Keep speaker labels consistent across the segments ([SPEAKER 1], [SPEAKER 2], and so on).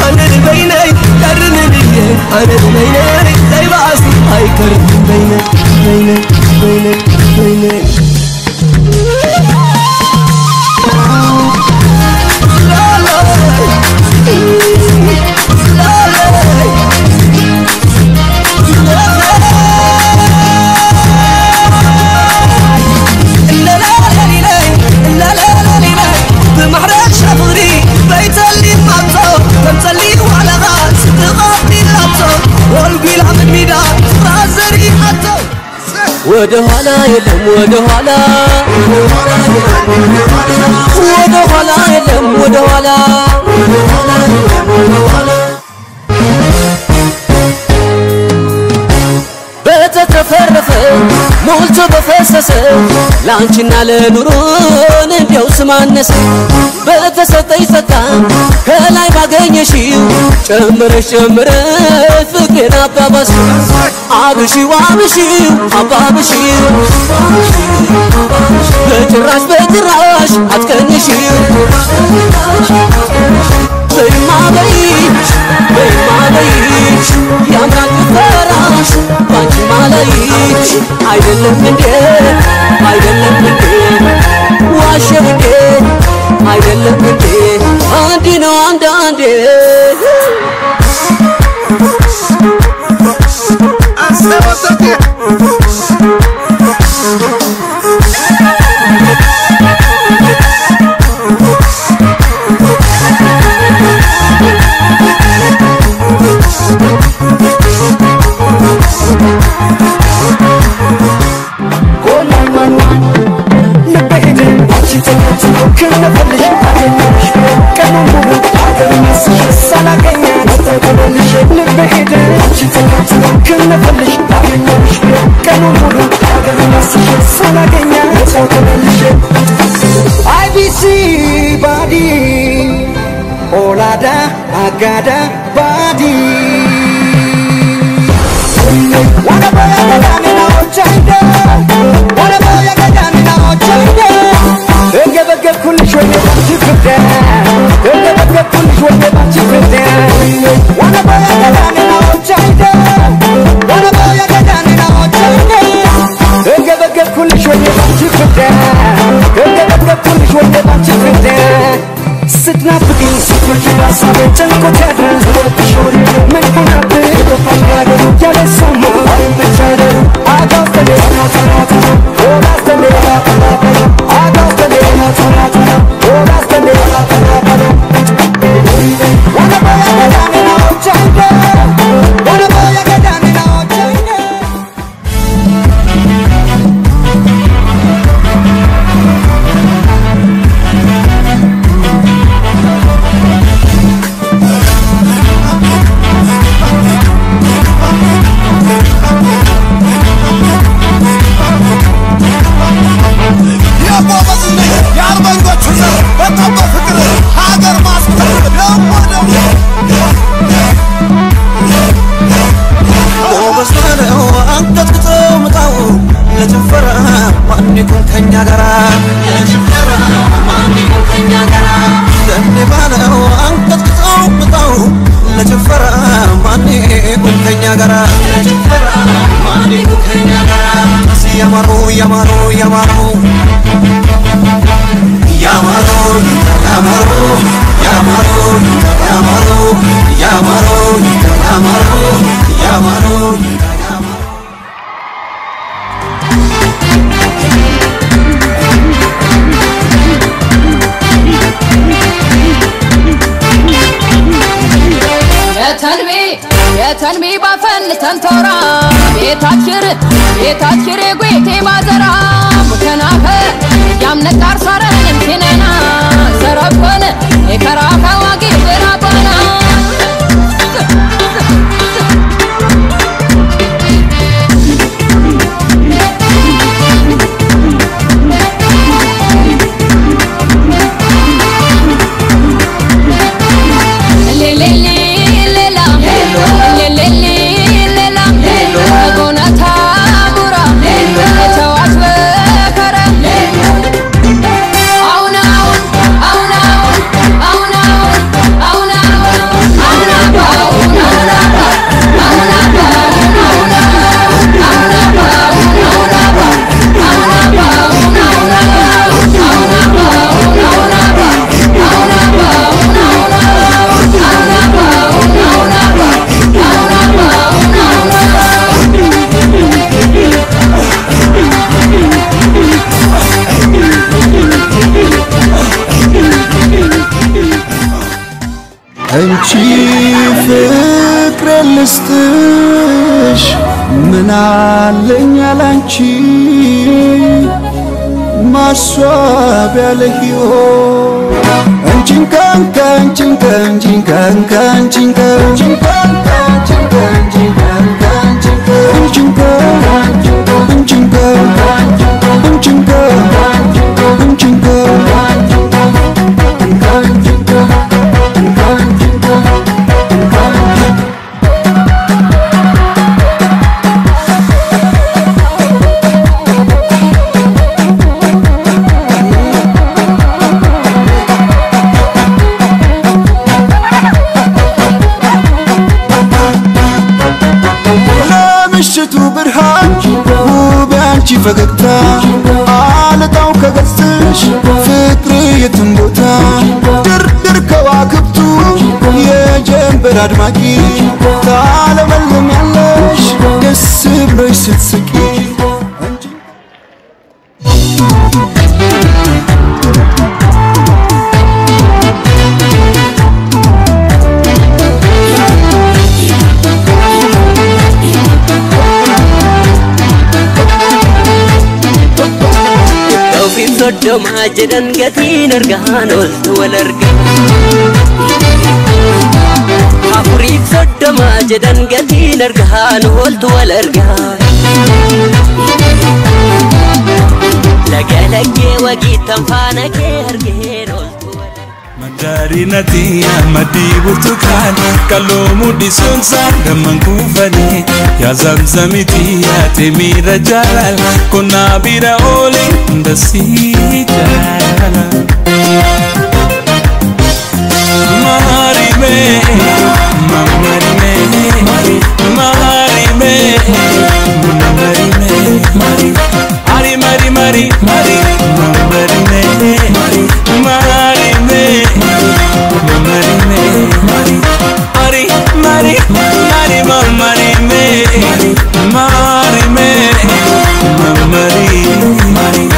[SPEAKER 1] አነ በይነይ ቀርን ብዬ አነ በይነይ ዘይባእሲ አይከርም በይነይ በይነይ በይነይ በይነይ بمحرق شفري بيتلي مامتو تمتلي وعلى غاز تغطي لابتو والقي العمد ميدان رازري حتو ወደ ኋላ የለም ወደ ኋላ ወደ ኋላ የለም ወደ ኋላ በተትረፈረፈ ሞልቶ በፈሰሰ ለአንቺና ለኑሮን እንዲያው ስማነሰ በተሰጠኝ ጸጋ ከላይ ባገኘሽው ጨምረሽ ጨምረሽ ፍቅሬን አባባስ አብሺው አብሺው አባብሺው በጭራሽ በጭራሽ አትቀንሺው በይማ በይ በይማ በይ ያምራል ጭፈራሽ ባንቺ ማለይሽ አይደለም እንዴ አይደለም እንዴ ዋሸው እንዴ አይደለም እንዴ እንዲህ ነው አንዳንዴ
[SPEAKER 2] IBC body Olada agada body Wanna boy agada na ochayda Wanna boy agada na ochayda እገበገብኩልሽ ወይኔ ባንቺ ፍቅር እገበገብኩልሽ ወይኔ ባንቺ ፍቅር Wanna boy agada na ochayda Wanna boy agada na ochayda እገበገብኩልሽ ወይኔ ባንቺ ፍቅር እገበገብኩልሽ ወይኔ ባንቺ ፍቅር ስትናፍቂኝ ስትመጪ በሀሳቤ ጨንቆት ያድራል ወድሽ ወሬ ምን ሆነብህ የጠፋሽ ነገር ያለ ሰማ አይመቻለ አጋስተሌ ናተናተና ወዳስተሌ ናተናተና አጋስተሌ ናተናተና ወዳስተሌ ናተናተና ወደ ቦያ ገዳኔ ናዎቻይደ ወደ ቦያ ገዳኔ ናዎቻይደ
[SPEAKER 3] የአርበኞቹ ዘር በጣም በፍቅር ሀገር ማስፈር ደግሞ ደግሞ ጎበዝ ነው አንቀጥቅጠው ምጣው ለጭፈራ ማን ይቁም ከኛ ጋራ ለኔ ባለው አንቀጥቅጠው ምጣው ለጭፈራ ማን ይቁም ከኛ ጋራ ያማሩ ያማሩ ያማሩ ያማሩ ያማሩ ያማሩ ያማሩ ያማሩ ያማሩ ያማሩ
[SPEAKER 4] የተንቢ የተንቢ ባፈን ተንቶራ ቤታችር ቤታችር ጉቴ ማዘራ ሙከናኸ ያምነቃር ሳረን እንቲነና ዘረኮን የከራኸ ዋጊ ብራባና አሁን አሁን አሁን አሁን
[SPEAKER 3] ፍቅር ልስጥሽ ምን አለኝ ያላንቺ ማስዋቢያ ለሕይወት አንቺን ካንካ አንቺን ካንቺን ካንካ አንቺን ካንቺን ካንካ አንቺን ካንቺን ካንካ አንቺን ካንቺን ካንካ አንቺን ካንካ አንቺን ካንካ አንቺን ለምሽቱ ብርሃን ውብ ያንቺ ፈገግታ አለጣው ከገጽሽ ፍቅር የትም ቦታ ድርድር ከዋክብቱ የጀንበር አድማቂ ታለመልም ያለሽ ደስ ብሎሽ ስትስቂ
[SPEAKER 1] Ofiif soddomaa jedhan gatiin argaan ooltu wal arga. Afuriif soddomaa jedhan gatiin argaan ooltu wal arga. Laga laggee wagiittan faana kee argeen ooltu wal arga.
[SPEAKER 5] Mandarinati amadii burtukaan qal'oo muddisuun damman kuufanii yaa zamzamiti yaate miira jaalal qonnaa bira oole hunda sii jaala. Marime, mamarime, marime, mamarime, mari, ari mari mari mari, mamarime, mari, marime, mamarime, mari, ari mari mari mamarime, marime, mamari, mari.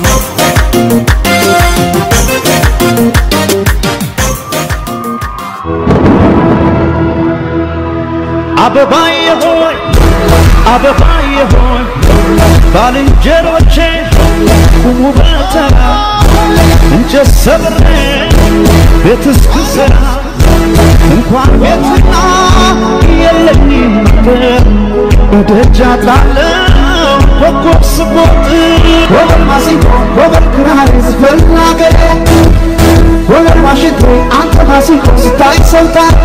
[SPEAKER 2] አበባዬ ሆይ አበባዬ ሆይ ባልንጀሮቼ ቁሙ በተራ እንጨት ሰብሬ ቤት እስክሰራ እንኳን ቤትና የለኝም ነገር እደጃ ጣለው ኮከብ ስቦጥ ወገን ማሲንቆ ወገን ክራር ዝፈን አገሬ ወገን ዋሽንቶ አንተ ማሲንቆ ስታይ ሰው ታርፎ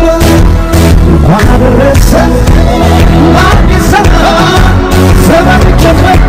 [SPEAKER 2] እንኳን አደረሰ ለአዲስ ዘመን ዘመን ጀመረ